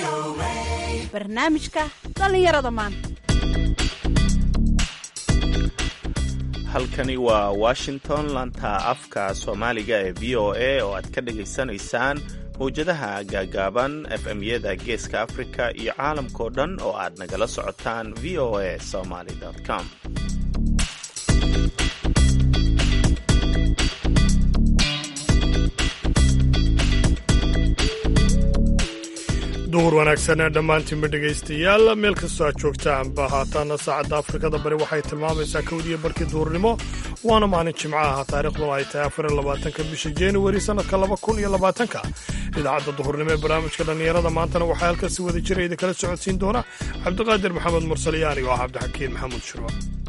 barnaamijka dhallinyarada maanta halkani waa washington lanta afka soomaaliga ee v o a oo aad ka dhagaysanaysaan mawjadaha gaagaaban efmyada geeska afrika iyo caalamkao dhan oo aad nagala socotaan v o a somaly com duhur wanaagsan dhammaantiinba dhegaystayaal meel kastoo aad joogtaanba haataana saacadda afrikada bari waxay tilmaamaysaa kowdiyo barkii duhurnimo waana maalin jimco aha taariikhduna ay tahay afar iyo labaatanka bisha januari sannadka laba kun iyo labaatanka idaacadda duhurnimo ee barnaamijka dhallinyarada maantana waxaa halkan si wada jira idin kala socodsiin doona cabdiqaadir maxamed mursaliyaani oo ah cabdixakiin maxamuud shirwa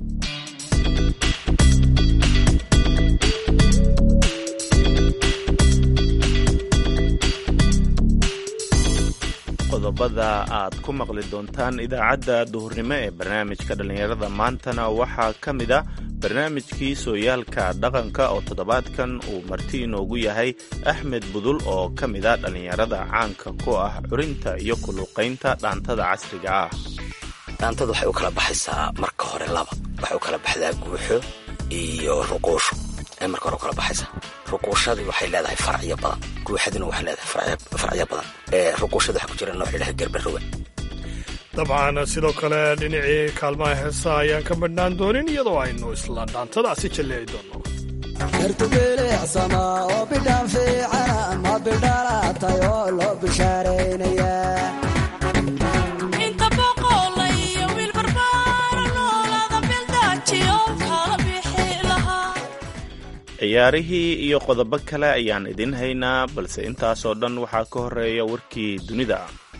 qodobada aad ku maqli doontaan idaacadda duhurnimo ee barnaamijka dhallinyarada maantana waxaa ka mid a barnaamijkii sooyaalka dhaqanka oo toddobaadkan uu marti inoogu yahay axmed budul oo ka mid a dhallinyarada caanka ku ah curinta iyo kuluqaynta dhaantada casriga ah dhaantada waxay u kala baxaysaa marka hore laba waxay u kala baxdaa guuxo iyo ruquusho ay marka hore u kala baxaysaa ruquushadii waxay leedahay faracyo badan guuxadina waxay leedahay faracyo badan ruquushada waxaa ku jira nooc ilaha garbaroga dabcan sidoo kale dhinacii kaalmaha heesaha ayaan ka badhnaan doonin iyadoo aynu isla dhaantadaasi jalleeci doonno ertubileecsama oo bidhaan fiicana ma bidhaalaatay oo loo bishaaraynaya ciyaarihii iyo qodobo kale ayaan idin haynaa balse intaasoo dhan waxaa ka horeeya warkii dunida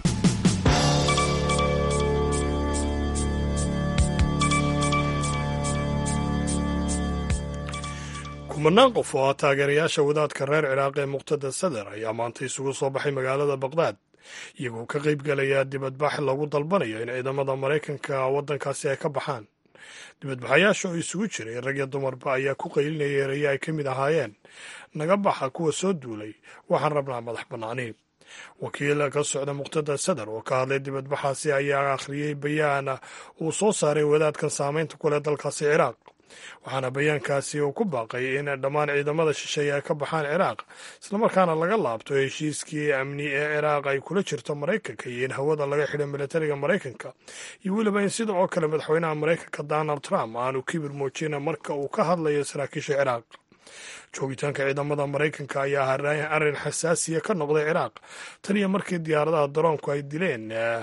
kumanaan qof oo ah taageerayaasha wadaadka reer ciraaq ee muqtada sadar ayaa maanta isugu soo baxay magaalada baqdaad iyagoo ka qayb galaya dibadbax lagu dalbanayo in ciidamada maraykanka waddankaasi ay ka baxaan dibadbaxayaasha oo isugu jiray rag iyo dumarba ayaa ku qaylinaya erayo ay ka mid ahaayeen naga baxa kuwa soo duulay waxaan rabnaa madax bannaani wakiil ka socda muqtada sadar oo ka hadlay dibadbaxaasi ayaa akhriyey bayaan uu soo saaray wadaadkan saameynta ku leh dalkaasi ciraaq waxaana bayaankaasi uu ku baaqay in dhammaan ciidamada shisheeye ay ka baxaan ciraaq islamarkaana laga laabto heshiiskii amni ee ciraaq ay kula jirto maraykanka iyo in hawada laga xidho militariga maraykanka iyo weliba in sida oo kale madaxweynaha maraykanka donald trump aanu kibir muujina marka uu ka hadlayo saraakiisha ciraaq joogitaanka ciidamada maraykanka ayaa arrin xasaasiya ka noqday ciraaq tan iyo markii diyaaradaha daroonku ay dileen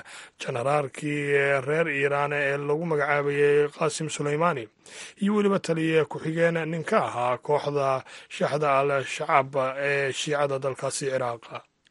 jenaraalkii reer iiraan ee lagu magacaabayay qaasim suleymaani iyo weliba taliya ku-xigeen nin ka ahaa kooxda shaxda al shacab ee shiicada dalkaasi ciraaq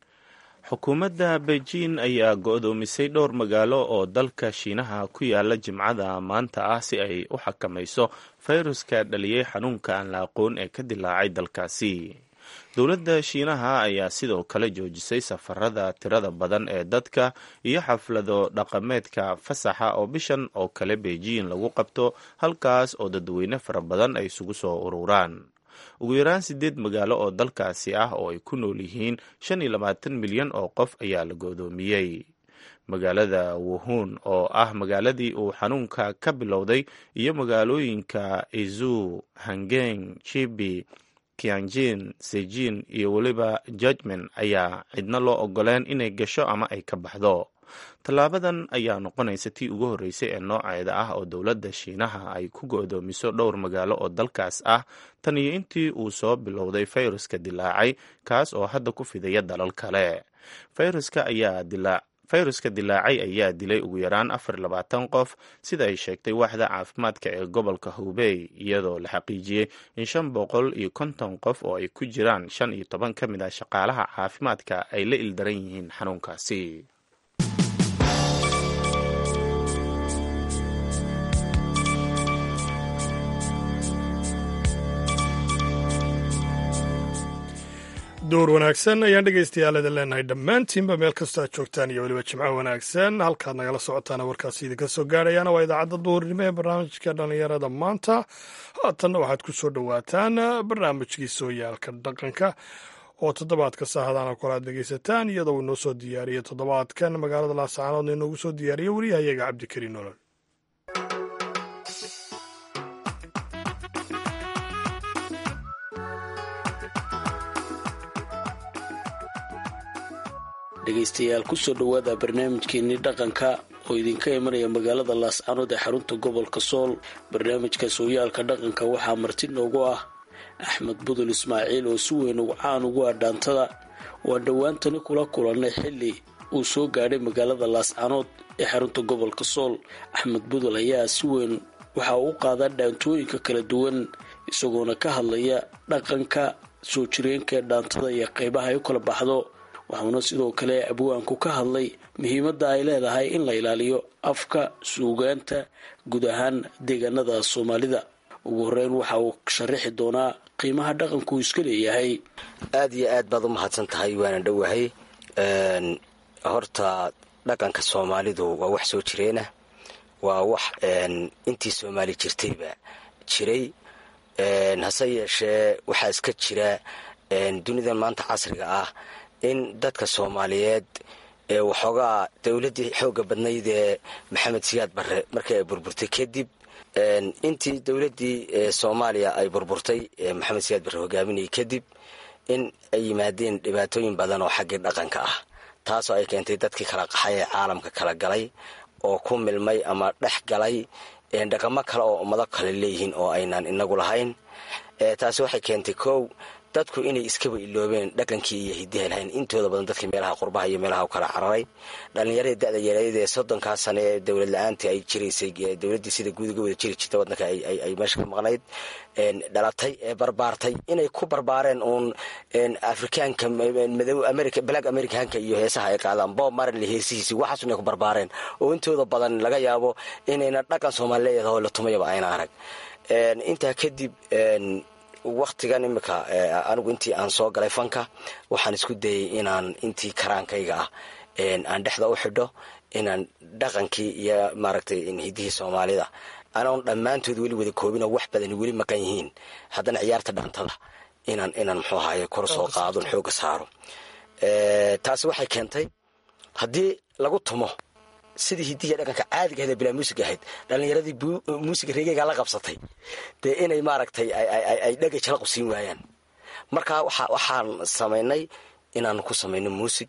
xukuumadda beijing ayaa go'doomisay dhowr magaalo oo dalka shiinaha ku yaala jimcada maanta ah si ay u xakamayso fayruska dhaliyey xanuunka aan la aqoon ee ka dilaacay dalkaasi dowladda shiinaha ayaa sidoo kale joojisay safarada tirada badan ee dadka iyo xaflado dhaqameedka fasaxa oo bishan oo kale beijing lagu qabto halkaas oo dadweyne fara badan ay isugu soo ururaan ugu yaraan siddeed magaalo oo dalkaasi ah oo ay ku nool yihiin shan iyo labaatan milyan oo qof ayaa la goodoomiyey magaalada wuhun oo ah magaaladii uu xanuunka ka bilowday iyo magaalooyinka izu hangeng chibi kianjin sejin iyo weliba judgment ayaa cidna loo ogoleen inay gasho ama ay ka baxdo tallaabadan ayaa noqonaysa tii ugu horreysay ee nooceeda ah oo dowladda shiinaha ay ku go'doomiso dhowr magaalo oo dalkaas ah tan iyo intii uu soo bilowday fayruska dilaacay kaas oo hadda ku fidaya dalal kale fayruska ayaa dilaac fayruska dilaacay ayaa dilay ugu yaraan afar iyo labaatan qof sida ay sheegtay waaxda caafimaadka ee gobolka hubey iyadoo la xaqiijiyey in shan boqol iyo konton qof oo ay ku jiraan shan iyo toban ka mid ah shaqaalaha caafimaadka ay la ildaran yihiin xanuunkaasi door wanaagsan ayaan dhegaystayaal idin leenahay dhammaantiinba meel kastoo aad joogtaan iyo weliba jimco wanaagsan halkaad nagala socotaana warkaasi idinka soo gaadhayaana waa idaacadda duhurnimo ee barnaamijka dhallinyarada maanta haatanna waxaad ku soo dhowaataan barnaamijkii sooyaalka dhaqanka oo toddobaadka sahadana kol aad dhegaysataan iyadoo uu noo soo diyaariyey toddobaadkan magaalada laascaanoodna inoogu soo diyaariyey wariyahayaga cabdikariin nolol dhegaystayaal kusoo dhowaada barnaamijkeenii dhaqanka oo idinka imanaya magaalada laascanood ee xarunta gobolka sool barnaamijka sooyaalka dhaqanka waxaa marti noogu ah axmed budul ismaaciil oo si weyn ugu caan ugu ah dhaantada waan dhowaantani kula kulannay xilli uu soo gaadhay magaalada laascanood ee xarunta gobolka sool axmed budul ayaa si weyn waxa uu u qaadaa dhaantooyinka kala duwan isagoona ka hadlaya dhaqanka soo jireenka ee dhaantada iyo qaybaha ay u kala baxdo waxuuna sidoo kale abwaanku ka hadlay muhiimadda ay leedahay in la ilaaliyo afka suugaanta guud ahaan deegaanada soomaalida ugu horeyn waxa uu sharaxi doonaa qiimaha dhaqanku iska leeyahay aada iyo aad baad u mahadsan tahay waana dhowahay horta dhaqanka soomaalidu waa wax soo jireena waa wax intii soomaali jirtayba jiray hase yeeshee waxaa iska jira dunidan maanta casriga ah in dadka soomaaliyeed ee waxoogaa dowladdii xooga badnayd ee maxamed siyaad barre markii ay burburtay kadib intii dowladdii soomaaliya ay burburtay ee maxamed siyaad barre hogaaminayay kadib in ay yimaadeen dhibaatooyin badan oo xaggii dhaqanka ah taasoo ay keentay dadkii kala qaxay ee caalamka kala galay oo ku milmay ama dhex galay dhaqamo kale oo ummado kale leeyihiin oo aynaan inagu lahayn taasi waxay keentay kow dadku inay iskaba iloobeen dhaqankii iyo hidaha lahayn intooda badan dadkii meelaha qurbaha iyo meelaha u kala cararay dhallinyaradii da-da yareed ee soddonkaa sane ee dowlad la-aantii ay jiraysay dowladdii sida guud uga wada jiri jirtay waddanka ay meesha ka maqnayd dhalatay ee barbaartay inay ku barbaareen uun afrikaanka madow america black americanka iyo heesaha ay qaadaan bob marley heesihiisii waxaas inay ku barbaareen oo intooda badan laga yaabo inayna dhaqan soomaali leedahay oo la tumayaba ayna arag intaa kadib waktigan imika anigu intii aan soo galay fanka waxaan isku dayay inaan intii karaankayga ah aan dhexda u xidho inaan dhaqankii iyo maaragtay hidihii soomaalida anoon dhammaantood weli wada koobin oo wax badani weli maqan yihiin haddana ciyaarta dhaantada inaan inaan muxuu ahaye kor soo qaadon xooga saaro taasi waxay keentay haddii lagu tumo sidii hidihi dhaqanka caadiga ahayd ee bilaa muusig ahayd dhallinyaradii muusiga reegeygaa la qabsatay dee inay maaragtay ay dhegay jalaqu siin waayaan marka waxaan samaynay inaan ku samayno muusig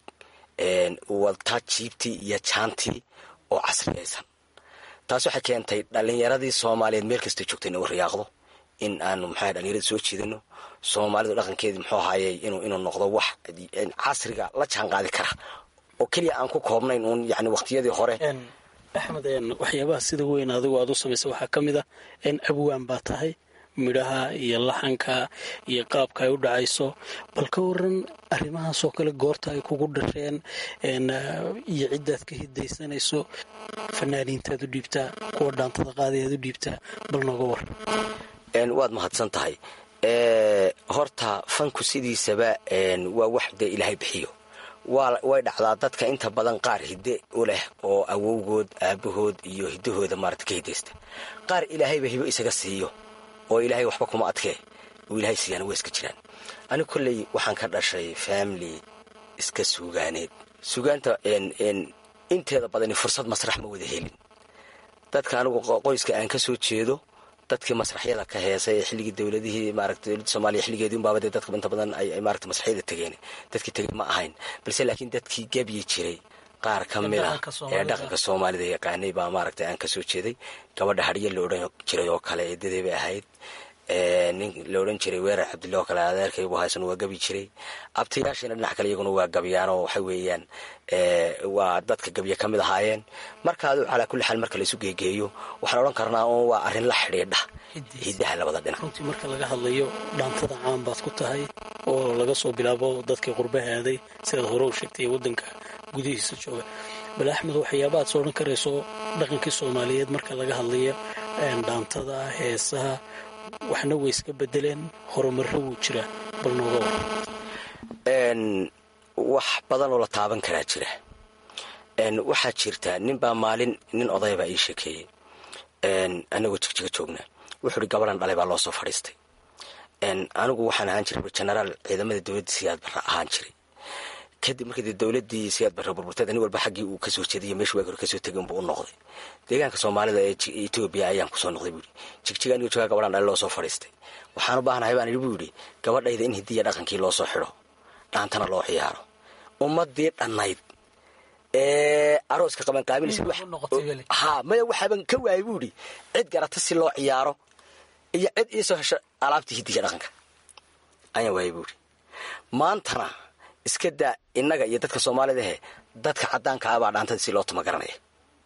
wadtaa jiibtii iyo jaantii oo casriyaysan taas waxay keentay dhallinyaradii soomaaliyeed meel kasta joogta in u riyaaqdo in aanu maxaa dhallinyarada soo jeedino soomaalidu dhaqankeedii muxuu ahaayey inuu noqdo wax casriga la jaan qaadi kara oo keliya aan ku koobnayn uun yani waqtiyadii hore axmed waxyaabaha sida weyn adigu aad u samaysa waxaa ka mid ah abwaan baa tahay midhaha iyo laxanka iyo qaabka ay u dhacayso bal ka waran arrimahaasoo kale goorta ay kugu dhasheen iyo ciddaad ka hidaysanayso fanaaniintaad u dhiibtaa kuwa dhaantada qaadi aad u dhiibtaa bal nooga war waad mahadsan tahay horta fanku sidiisaba waa wax dee ilaahay bixiyo way dhacdaa dadka inta badan qaar hidde u leh oo awowgood aabahood iyo hiddahooda maarata ka hidaysta qaar ilaahayba hibo isaga siiyo oo ilaahay waxba kuma adkee uu ilaahay siiyaan waa iska jiraan anigu kolley waxaan ka dhashay family iska suugaaneed suugaanta inteeda badani fursad masrax ma wada helin dadka anigu qoyska aan ka soo jeedo dadkii masraxyada ka heesay ee xilligii dowladihii maarata dowladda soomaaliya xilligeedii unbaaba dee dadka inta badan ay maarata masraxyada tegeen dadkii tegey ma ahayn balse laakiin dadkii gebyi jiray qaar ka mid ah ee dhaqanka soomaalida yaqaanay baa maaragtay aan kasoo jeeday gabadha hadhiya la odhan jiray oo kale eedadey bay ahayd nin la odhan jiray weerar cabdilla oo kale adeerkaygu haysan waa gabi jiray abtayaashiina dhinac kale iyaguna waa gabyaanoo waxa weeyaan waa dadka gabya ka mid ahaayeen marka adu calaa kulli xaal marka laisu geegeeyo waxaan odhan karnaa un waa arrin la xidhiidha hidaha labada dhinac runtii marka laga hadlayo dhaantada caan baad ku tahay oo laga soo bilaabo dadkii qurbaha aaday sidaad hore u sheegtay waddanka gudihiisa jooga bal axmed waxyaabaad soo odhan karayso dhaqankii soomaaliyeed marka laga hadlayo dhaantada heesaha waxna way iska bedeleen horumarro wuu jiraa bal nooga war wax badan oo la taaban karaa jira waxaa jirta ninbaa maalin nin odaybaa ii sheekeeyey anagoo jigjiga joogna wuxuu uhi gabadhan dhalay baa loo soo fadhiistay anigu waxaan ahaan jiray genaraal ciidamada dowladda siyaad barre ahaan jiray kadib markii dee dowladii siyaad barre burburteed nin walba xaggii uu kasoo jeediyo meeshu waagi hore kasoo tegay unbuu u noqday deegaanka soomaalida ee etoobiya ayaan kusoo noqday buu yidhi jigjiga anigoo joogaa gabadhan dhali loo soo fadhiistay waxaan u baahanahay baan idhi buu yidhi gabadhayda in hidiya dhaqankii loo soo xidho dhaantana loo ciyaaro ummadii dhannayd ee arooska qabanqaabilaysa ha maya waxaaban ka waayay buu idhi cid garata si loo ciyaaro iyo cid iisoo hesho alaabtii hidiga dhaqanka ayaan waayay buu idhi maantana iska daa innaga iyo dadka soomaalidahe dadka caddaanka ah baa dhaantada si loo tuma garanaya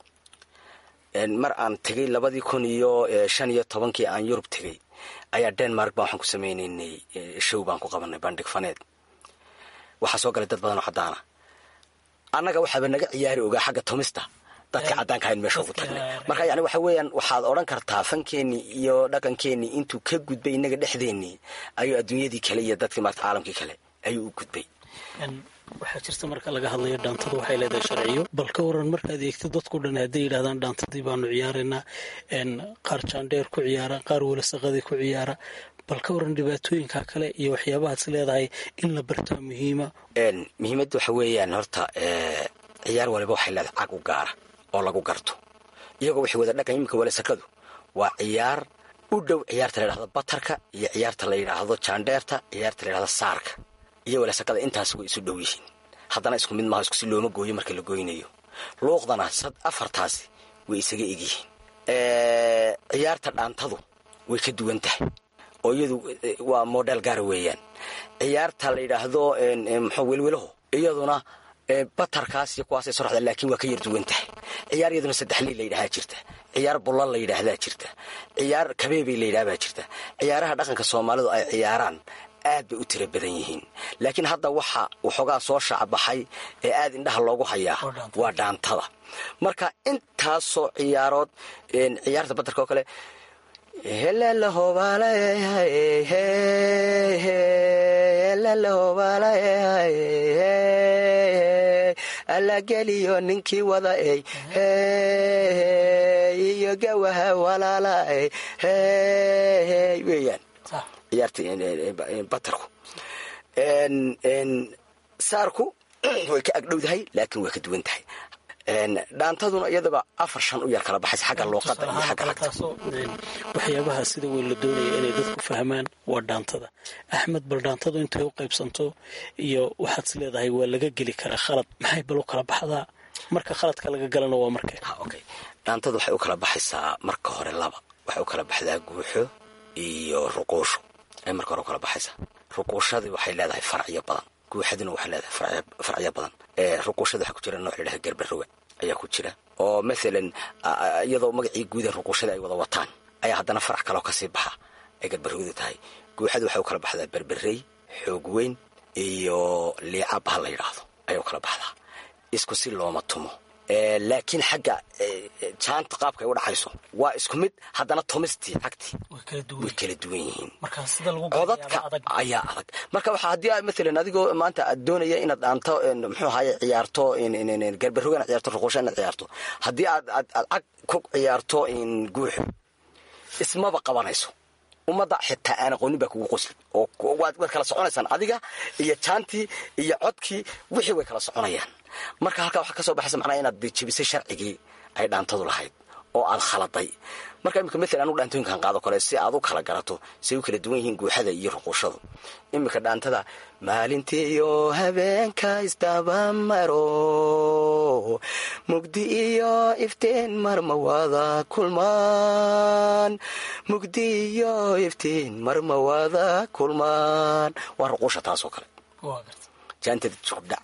mar aan tegay labadii kun iyo shan iyo tobankii aan yurub tegay ayaa denmark baa waxaan ku samaynaynay show baan ku qabanay bandhig faneed waxaa soo galay dad badan oo caddaana annaga waxaaba naga ciyaari ogaa xagga tumista dadka caddaanka ahayn meesha ugu tagnay marka yani waxa weeyaan waxaad odhan kartaa fankeenii iyo dhaqankeenii intuu ka gudbay innaga dhexdeennii ayuu adduunyadii kale iyo dadkii maarta caalamkii kale ayuu u gudbay waxaa jirta marka laga hadlayo dhaantada waxay leedahay sharciyo bal ka waran markaad eegto dadku dhan hadday yidhahdaan dhaantadii baanu ciyaaraynaa qaar jaandheer ku ciyaara qaar welasaqadii ku ciyaara bal ka waran dhibaatooyinka kale iyo waxyaabahaas leedahay in la bartaa muhiima muhiimadda waxa weeyaan horta ciyaar waliba waxay leedahay cag u gaara oo lagu garto iyagoo waxay wada dhaqan iminka welasakadu waa ciyaar u dhow ciyaarta la yidhahdo batarka iyo ciyaarta la yidhaahdo jaandheerta ciyaarta la yidhahdo saarka iyo welasakada intaas way isu dhow yihiin haddana isku mid maaha iskusi looma gooyo marka la goynayo luuqdana sad afartaasi way isaga egyihiin ciyaarta dhaantadu way ka duwan tahay oo iyadu waa model gaara weeyaan ciyaarta la yidhaahdo muxuu welwelaho iyaduna batarkaas iyo kuwaasay soraxda laakiin waa ka yar duwan tahay ciyaar iyaduna saddexlii la yidhahaa jirta ciyaar bullal la yidhaahdaa jirta ciyaar kabeebay la yidhahbaa jirta ciyaaraha dhaqanka soomaalidu ay ciyaaraan aad bay u tira badan yihiin laakiin hadda waxa waxoogaa soo shacbaxay ee aad indhaha loogu hayaa waa dhaantada marka intaasoo ciyaarood ciyaarta batarka oo kale allageliyo ninkii wada ey iyo gawaha walaala weeyaan ciyaarta batarku saarku way ka agdhowdahay laakiin way ka duwan tahay dhaantaduna iyadaba afar shan u yar kala baxaysa xagga luuqada iyo xagga lagta waxyaabaha sida weyn la doonaya inay dadku fahmaan waa dhaantada axmed bal dhaantadu intay u qaybsanto iyo waxaad is leedahay waa laga geli karaa khalad maxay bal u kala baxdaa marka khaladka laga galana waa markee okay dhaantadu waxay u kala baxaysaa marka hore laba waxay u kala baxdaa guuxo iyo ruquusho ay marka hore u kala baxaysaa ruquushadii waxay leedahay faracyo badan guuxaduna waxay leedahay faracyo badan ruquushada waxaa ku jira nooc ladhaha garbaroga ayaa ku jira oo maalan iyadoo magacii guuda ruquushada ay wada wataan ayaa haddana farac kaloo kasii baxa ay garbarogadu tahay guuxadu waxay u kala baxdaa berberey xoog weyn iyo liica baha la yidhaahdo ayay u kala baxdaa isku si looma tumo laakiin xagga jaanta qaabka ay u dhacayso waa isku mid haddana tumistii cagtii way kala duwan yihiin codadka ayaa adag marka waxaa haddii maalan adigoo maanta aad doonaya inaad dhaanto muxuu ahaye ciyaarto garbarogana ciyaarto ruquusha inaad ciyaarto haddii aad aad cag ku ciyaarto guuxo ismaba qabanayso ummadda xitaa aan aqoonin baa kugu qosli oo waad kala soconaysaan adiga iyo jaantii iyo codkii wixii way kala soconayaan marka halkaa waxaa ka soo baxaysa macnaa inaad jebisay sharcigii ay dhaantadu lahayd oo aad khaladay marka iminka maalan anugu dhaantooyinkan qaado kale si aad u kala garato say u kala duwan yihiin guuxada iyo ruquushadu iminka dhaantada maalintiiyo habeenka isdabamaro mugdi iyo iftiin marma wada kulmaan mugdi iyo iftiin marma wada kulmaan waa ruquusha taasoo kale jaantada jugdhac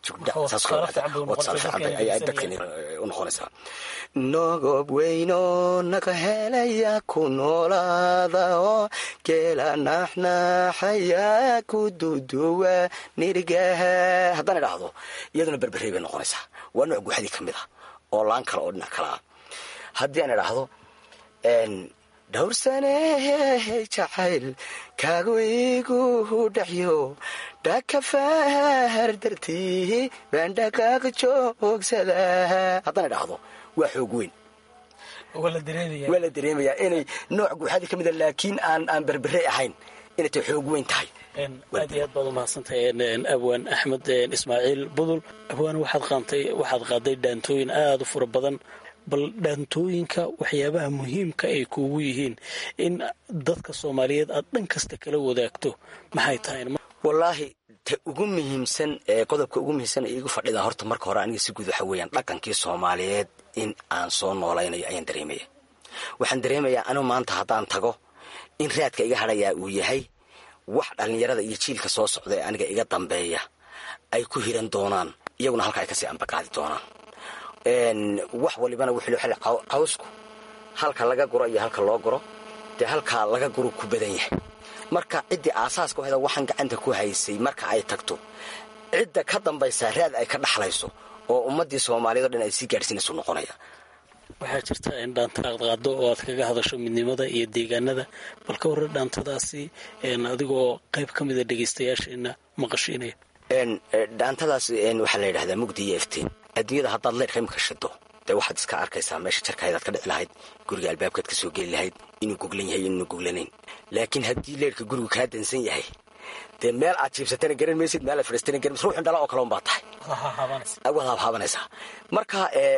unoqonaysaa nogob weyno naga helaya ku noolaada oo geela naxnaxaya ku duduwa nirgaha haddaan idhaahdo iyaduna berberey bay noqonaysaa waa nooc guuxadii ka mid ah oo laan kale oo dhinac kale ah haddii aan idhaahdo dhowrsanehey jacayl kaagu igu dhexyo dhakafahar dartii baan dhaqaaq joogsadaa haddaan idhaahdo waa xoog weyn waa la dareemayaa inay nooc guuxadii ka mida laakiin aan aan berbere ahayn inay tay xoog weyn tahay aad iyo aad baad umahadsantahay abwaan axmed ismaaciil budul abwaan waxaad qaantay waxaad qaaday dhaantooyin aada u fura badan bal dhaantooyinka waxyaabaha muhiimka ay kuugu yihiin in dadka soomaaliyeed aad dhan kasta kala wadaagto maxay tahay wallaahi ta ugu muhiimsan ee qodobka ugu muhiimsan ee iigu fadhidaa horta marka hore aniga si guud waxa weeyaan dhaqankii soomaaliyeed in aan soo noolaynayo ayaan dareemaya waxaan dareemayaa anigu maanta haddaan tago in raadka iga hadhayaa uu yahay wax dhallinyarada iyo jiilka soo socda ee aniga iga dambeeya ay ku hiran doonaan iyaguna halka ay kasii ambaqaadi doonaan wax walibana wuxuu xili cawsku halka laga guro iyo halka loo guro dee halkaa laga guro ku badan yahay marka ciddii aasaaska heda waxaan gacanta ku haysay marka ay tagto cidda ka dambaysaa raad ay ka dhaxlayso oo ummaddii soomaaliyeed o dhan ay sii gaadhsiinaysu noqonaya waxaa jirta in dhaanta qaadqaado oo aad kaga hadasho midnimada iyo deegaanada bal ka warra dhaantadaasi adigoo qayb ka mida dhegaystayaasheena maqashiinaya dhaantadaas waxaa la yidhahdaa mugdi iyo iftiin adduunyada haddaad leerka imika shido dee waxaad iska arkaysaa meesha jarkahaydaad ka dhici lahayd guriga albaabkaad ka soo geli lahayd inuu goglan yahay inuuna goglanayn laakiin haddii leerka gurigu kaa dansan yahay dee meel aad jiibsatana garan maysid meel aad fadhiistana garan maysid ruuxin dhala oo kale un baa tahay waad habhaabanaysaa marka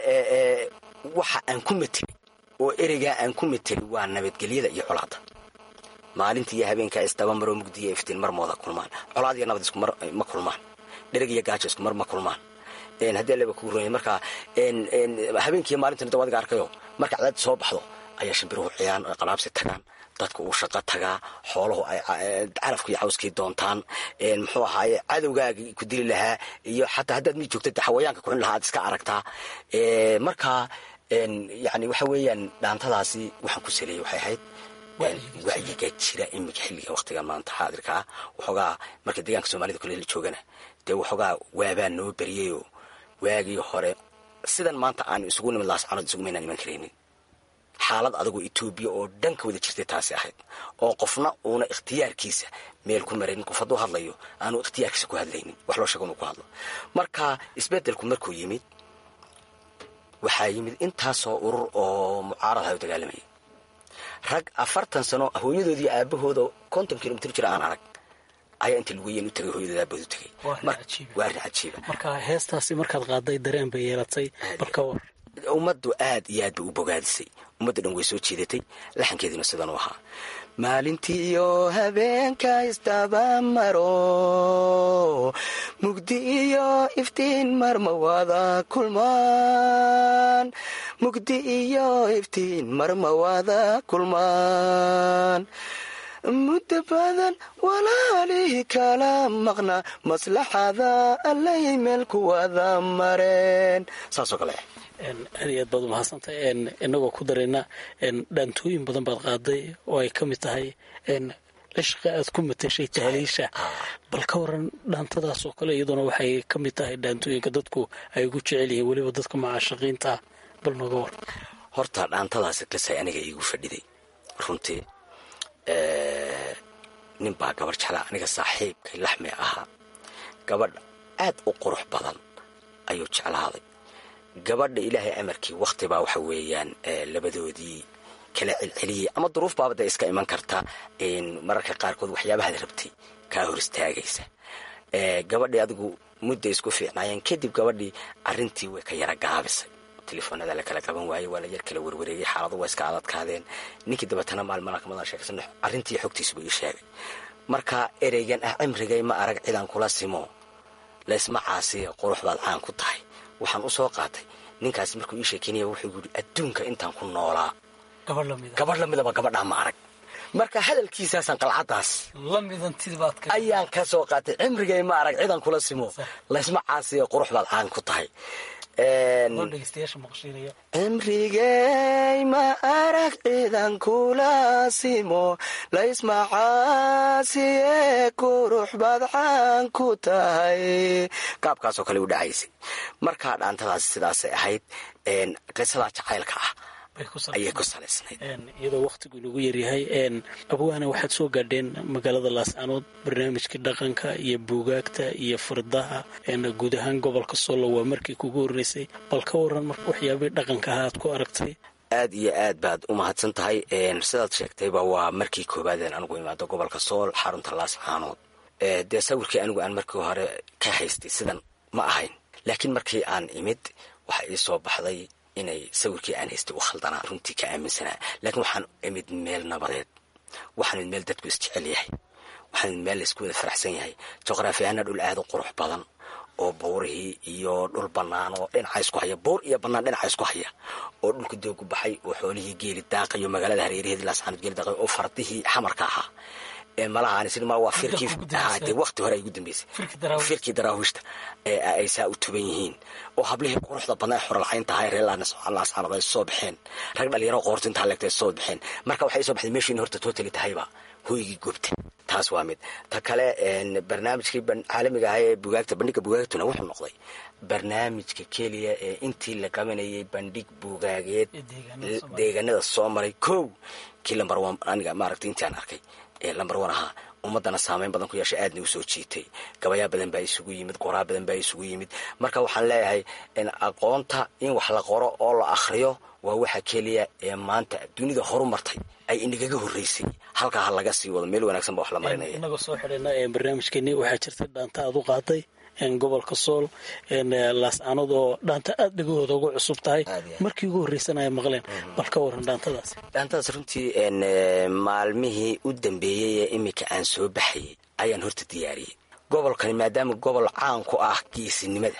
waxa aan ku mateli oo ereygaa aan ku mateli waa nabadgelyada iyo colaadda maalinta iyo habeenkaa isdabamaroo mugdiya iftiin mar mooda kulmaan colaad iyo nabad isku mar ma kulmaan dhereg iyo gaajo isku mar ma kulmaan haddii aleba kuu ronya marka habeenkiiyo maalintan da adiga arkayo marka cadaadi soo baxdo ayaa shimbiruhu ciyaan ay qalaabsi tagaan dadka uu shaqo tagaa xooluhu ay carafka iyo cawskii doontaan muxuu ahaaye cadowgaagii ku dili lahaa iyo xataa haddaad mid joogta xawayaanka kuxun lahaa aad iska aragtaa marka yani waxa weeyaan dhaantadaasi waxaan ku saleeyey waxay ahayd wacyiga jira iminka xilliga waqtiga maanta xaadirka ah waxoogaa marka deegaanka soomaalida kole la joogana dee waxoogaa waabaa noo beriyayoo waagii hore sidan maanta aan isugu nimid laascanood isugumaynaan iman karaynin xaalad adagoo etoobiya oo dhan ka wada jirtay taasi ahayd oo qofna uuna ikhtiyaarkiisa meel ku maraynin qof hadduu hadlayo aanu ikhtiyaarkiisa ku hadlaynin wax loo sheego inuu ku hadlo marka isbeddelku markuu yimid waxaa yimid intaasoo urur oo mucaarad aha u dagaalamayay rag afartan sano hooyadoodii aabahooda konton kilomitr jira aan arag ayaa inta lugeyen u tagay hooyadooda aabahooda u tagay waa arrin cajiiba marka heestaasi markaad qaaday dareen bay yeelatay balka war ummaddu aad iyo aad bay u bogaadisay ummadda dhan way soo jeedatay laxankeediina sidan u ahaa maalintiiyo habeenka isdabamaro mugdi iyo iftiin marma wada kulmaan mugdi iyo iftiin marma wada kulmaan muddo badan walaalihii kala maqna maslaxada allay meel ku wada mareen saasoo kale aad iyo aad baad umahadsantahay inagoo ku darayna dhaantooyin badan baad qaaday oo ay ka mid tahay cishqa aad ku matashay tahliisha bal ka waran dhaantadaas oo kale iyaduna waxay ka mid tahay dhaantooyinka dadku ay ugu jecel yihiin weliba dadka macaashaqiinta ah bal nooga war horta dhaantadaasi qisay aniga iigu fadhiday runtii nin baa gabar jeclaa aniga saaxiibkay laxmi ahaa gabadh aad u qurux badan ayuu jeclaaday gabadha ilaahay amarkii wakhti baa waxa weeyaan labadoodii kala celceliyey ama duruuf baaba dee iska iman karta mararka qaarkood waxyaabahaad rabtay kaa hor istaagaysa gabadhii adigu mudday isku fiicnaayeen kadib gabadhii arrintii way ka yara gaabisay telefoonada la kala qaban waayey waa la yar kala warwareegay xaaladu waa iska adadkaadeen ninkii dabeetana maalmalakamadan sheekaysan arrintii xogtiisuba ii sheegay marka ereygan ah cimrigay ma arag cidaan kula simo laysma caasiya qurux baad caan ku tahay waxaan u soo qaatay ninkaasi markuu ii sheekeynaya wuxuu yidhi adduunka intaan ku noolaa gabadh lamidaba gabadhaa ma arag marka hadalkiisaasaan qalcaddaas ayaan ka soo qaatay cimrigay ma arag cidan kula simo laysma caasiya qurux baad caan ku tahay cimrigey ma arag cidan kula simo laysma caasiye qurux baad caan ku tahay qaabkaasoo kale u dhacaysay markaa dhaantadaasi sidaasay ahayd qisadaa jacaylka ah ayay ku salaysnayd iyadoo wakhtigu inagu yaryahay abwaana waxaad soo gaadheen magaalada laascanood barnaamijkii dhaqanka iyo buugaagta iyo fardaha guud ahaan gobolka solo waa markii kugu horreysay bal ka waran marka waxyaabihii dhaqanka aha aad ku aragtay aad iyo aad baad u mahadsan tahay sidaad sheegtayba waa markii koowaadeen anigu imaado gobolka sool xarunta laas caanood dee sawirkii anigu aan markii hore ka haystay sidan ma ahayn laakiin markii aan imid waxa ii soo baxday inay sawirkii aan haystay u khaldanaa runtii ka aaminsanaa laakiin waxaan imid meel nabadeed waxaan imid meel dadku isjecel yahay waxaan imid meel laysku wada faraxsan yahay juqraafi ahaana dhul aada u qurux badan oo buurihii iyo dhul bannaan oo dhinaca isku haya buur iyo bannaan dhinaca isku haya oo dhulka doogu baxay oo xoolihii geeli daaqayo magaalada hareeraheedii laasxaanud geeli daaqayo oo fardihii xamarka ahaa malaha waa firkii waqti hore ay ugu dambeysay firkii daraawiishta ay saa u tuban yihiin oo hablihii quruxda badnaa ee xoralcayn tahay reer laasxaanood ay soo baxeen rag dhalinyaro qoorta intaa leegta ay soo baxeen marka waxay soo baxday meeshiina horta totally tahayba hoygii gubta taas waa mid ta kale barnaamijkii caalamiga ahaa ee bugaagta bandhiga bugaagtuna wuxuu noqday barnaamijka keliya ee intii la qabanayay bandhig bugaageed deegaanada soo maray kow kii lambar one aniga maaragtay intii aan arkay ee lambar one ahaa ummadana saameyn badan ku yeeshay aadna u soo jiitay gabayaa badan baa isugu yimid qoraa badan baa isugu yimid marka waxaan leeyahay aqoonta in wax la qoro oo la akhriyo waa waxa keliya ee maanta dunida horu martay ay inagaga horreysay halkaa ha laga sii wado meel wanaagsan ba wax la marinaya inagoo soo xidhina barnaamijkeeni waxaa jirtay dhaanta aad u qaaday gobolka sool laascaanood oo dhaanta aad dhegahooda ugu cusub tahay markii ugu horreysan ay maqleen bal ka waran dhaantadaas dhaantadaas runtii maalmihii u dambeeyey ee iminka aan soo baxayay ayaan horta diyaariyey gobolkani maadaama gobol caan ku ah geesinimada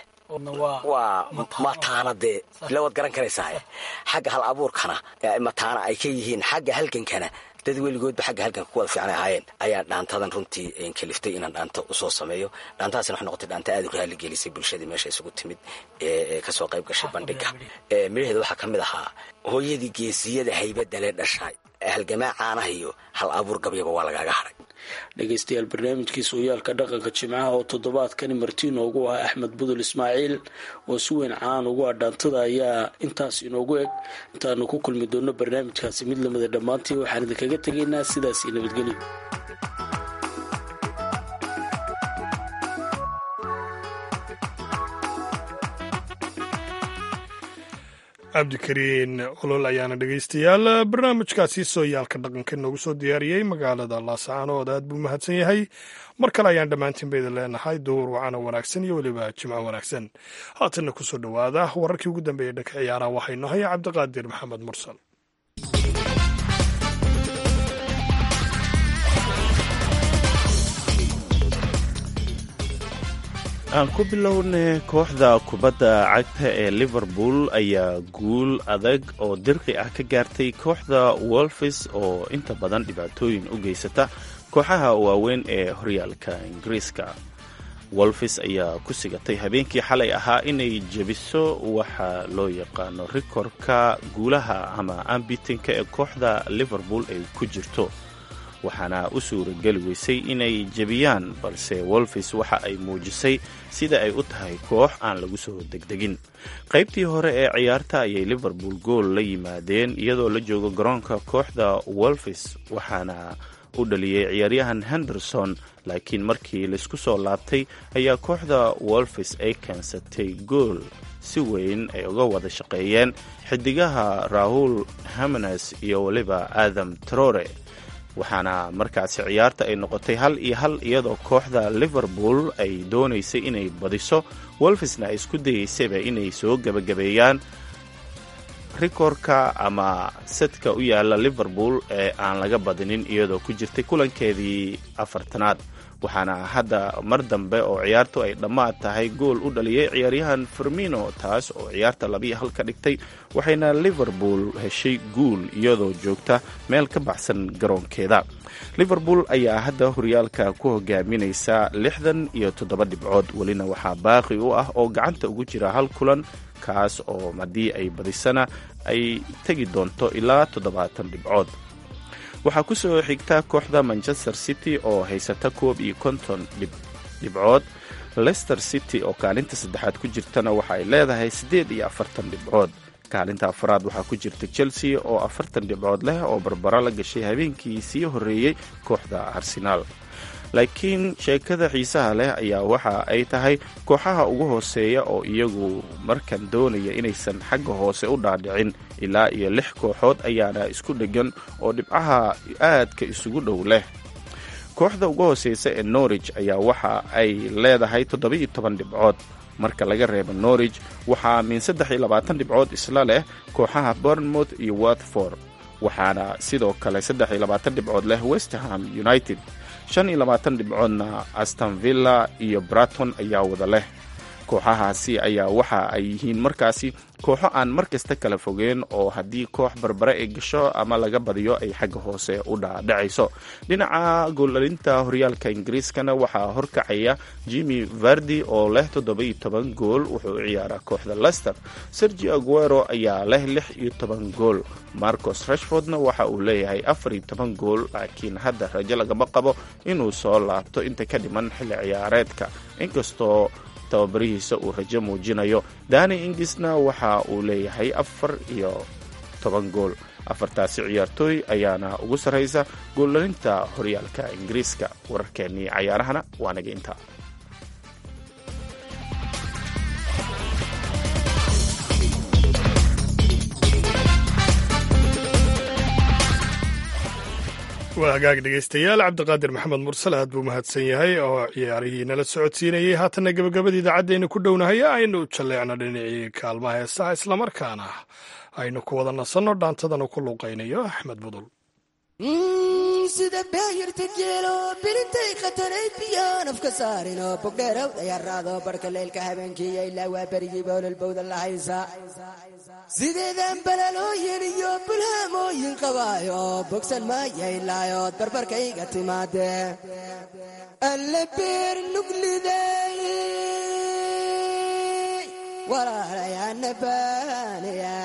waa mataana dee ilawaad garan karaysaa xagga hal abuurkana mataana ay ka yihiin xagga halgankana dad weligoodba xagga halganka ku wada fiicnay ahaayeen ayaa dhaantadan runtii kaliftay inaan dhaanta usoo sameeyo dhaantadaasna waxay noqotay dhaanta aad u raali gelisay bulshadii meesha isugu timid ee kasoo qayb gashay bandhiga midhaheeda waxaa ka mid ahaa hooyadii geesiyada haybadale dhashay halgamaa caanaha iyo hal abuur gabyaba waa lagaaga haray dhegaystayaal barnaamijkii sooyaalka dhaqanka jimcaha oo toddobaadkani marti inoogu ah axmed budul ismaaciil oo si weyn caan ugu ah dhaantada ayaa intaas inoogu eg intaanu ku kulmi doonno barnaamijkaasi mid lamida dhammaantii waxaan idinkaga tegaynaa sidaas iyo nabadgelyo cabdikariin olol ayaana dhegaystayaal barnaamijkaasi sooyaalka dhaqanka noogu soo diyaariyey magaalada laascaanood aad buu mahadsan yahay mar kale ayaan dhammaantiinba idin leenahay duur wacana wanaagsan iyo weliba jimco wanaagsan haatanna kusoo dhowaada wararkii ugu dambeeyey dhanka ciyaaraha waxaynu haya cabdiqaadir maxamed mursal aan ku bilowna kooxda kubadda cagta ee liverpool ayaa guul adag oo dirqi ah ka gaartay kooxda wolfis oo inta badan dhibaatooyin u geysata kooxaha waaweyn ee horyaalka ingiriiska wolfis ayaa ku sigatay habeenkii xalay ahaa inay jebiso waxa loo yaqaano rikorka guulaha ama ambitinka ee kooxda liverpool ay ku jirto waxaana u suurageli weysay inay jebiyaan balse wolfis waxa ay muujisay sida ay u tahay koox aan lagu soo degdegin qaybtii hore ee ciyaarta ayay liverpool gool la yimaadeen iyadoo la joogo garoonka kooxda wolfis waxaana u dhaliyey ciyaaryahan henderson laakiin markii laysku soo laabtay ayaa kooxda wolfis ay keensatay gool si weyn ay uga wada shaqeeyeen xidigaha rahul hamenes iyo weliba adam trore waxaana markaasi ciyaarta ay noqotay hal iyo hal iyadoo kooxda liverpool ay doonaysay inay badiso wolfisna ay isku dayeysayba inay soo gebagabeeyaan rikorka ama sadka u yaala liverpool ee aan laga badinin iyadoo ku jirtay kulankeedii afartanaad waxaana hadda mar dambe oo ciyaartu ay dhammaad tahay gool u dhaliyay ciyaaryahan fermino taas oo ciyaarta labiyo hal ka dhigtay waxayna liverpool heshay guul iyadoo joogta meel ka baxsan garoonkeeda liverpool ayaa hadda horyaalka ku hogaaminaysa lixdan iyo toddoba dhibcood welina waxaa baaqi u ah oo gacanta ugu jira hal kulan kaas oo haddii ay badisana ay tegi doonto ilaa toddobaatan dhibcood waxaa ku soo xigta kooxda manchester city oo haysata koob iyo konton dhibcood leicester city oo kaalinta saddexaad ku jirtana waxa ay leedahay siddeed iyo afartan dhibcood kaalinta afaraad waxaa ku jirta chelsea oo afartan dhibcood leh oo barbaro la gashay habeenkii sii horreeyey kooxda arsenaal laakiin sheekada xiisaha leh ayaa waxa ay tahay kooxaha ugu hooseeya oo iyagu markan doonaya inaysan xagga hoose u dhaadhicin ilaa iyo lix kooxood ayaana isku dheggan oo dhibcaha aadka isugu dhow leh kooxda ugu hooseysa ee norwich ayaa waxa ay leedahay toddoba-iyo toban dhibcood marka laga reebo norwich waxaa min saddex iyo labaatan dhibcood isla leh kooxaha bournemouth iyo watford waxaana sidoo kale saddex iyo labaatan dhibcood leh westerham united shan iyo labaatan dhibcoodna aston villa iyo braton ayaa wada leh kooxahaasi ayaa waxa ay yihiin markaasi kooxo aan mar kasta kala fogeen oo haddii koox barbare ay gasho ama laga badiyo ay xagga hoose u dhaadhacayso dhinaca gooldhalinta horyaalka ingiriiskana waxaa horkacaya jimmy vardi oo leh toddoba-iyo toban gool wuxuu u ciyaaraa kooxda lester sergi aguero ayaa leh lix iyo toban gool marcos rashfordna waxa uu leeyahay afar iyo toban gool laakiin hadda rajo lagama qabo inuu soo laabto inta ka dhiman xilli ciyaareedka inkastoo tababarihiisa uu rajo muujinayo dani ingisna waxa uu leeyahay afar iyo toban gool afartaasi ciyaartooy ayaana ugu sarraysa gooldhalinta horyaalka ingiriiska wararkeennii cayaarahana waa naga intaa waa hagaag dhegaystayaal cabdiqaadir maxamed mursal aad buu mahadsan yahay oo ciyaarihii nala socodsiinayey haatanna gebagabadii idaacaddeenu ku dhownahay aynu jalleecno dhinacii kaalmaha heesaha islamarkaana aynu ku wada nasanno dhaantadanu ku luuqaynayo axmed budul sida baayarta geelo birintay khatanayd biyaan afka saarinoo bogdheerow dayaraado barhka leylka habeenkiiyo ilaa waa berigii boololbowda la haysa sideedaan balalooyin iyo bulhaamooyin qabaayo bogsan maayaylayood barbarkayga timaadee alle beer nugliday walaalayaana baanaya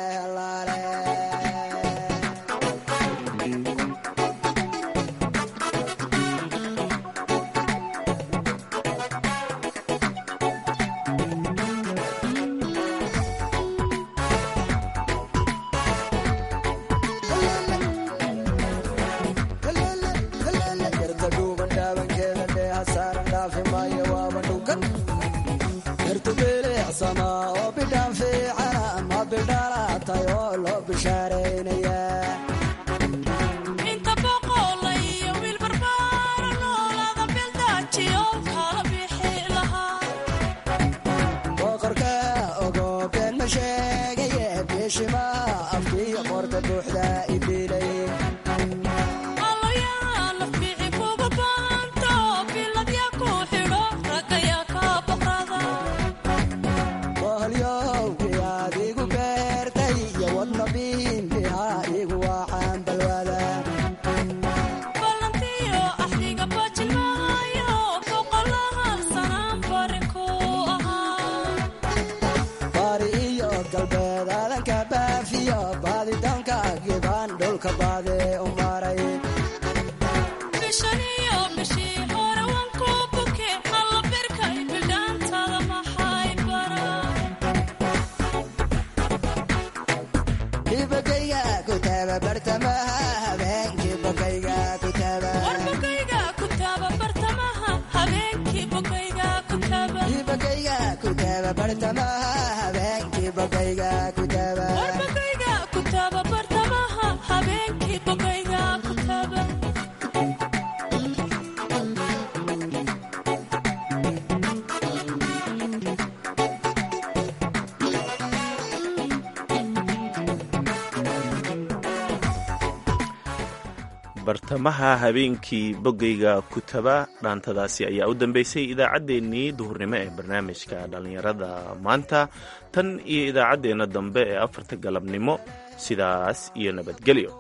bartamaha habeenkii boggayga kutaba dhaantadaasi ayaa u dambeysay idaacaddeenii duhurnimo ee barnaamijka dhallinyarada maanta tan iyo idaacaddeenna dambe ee afarta galabnimo sidaas iyo nabadgelyo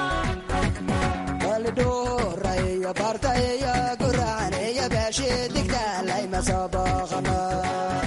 bartaya guracan eya baashe digta jaalay ma soo booqano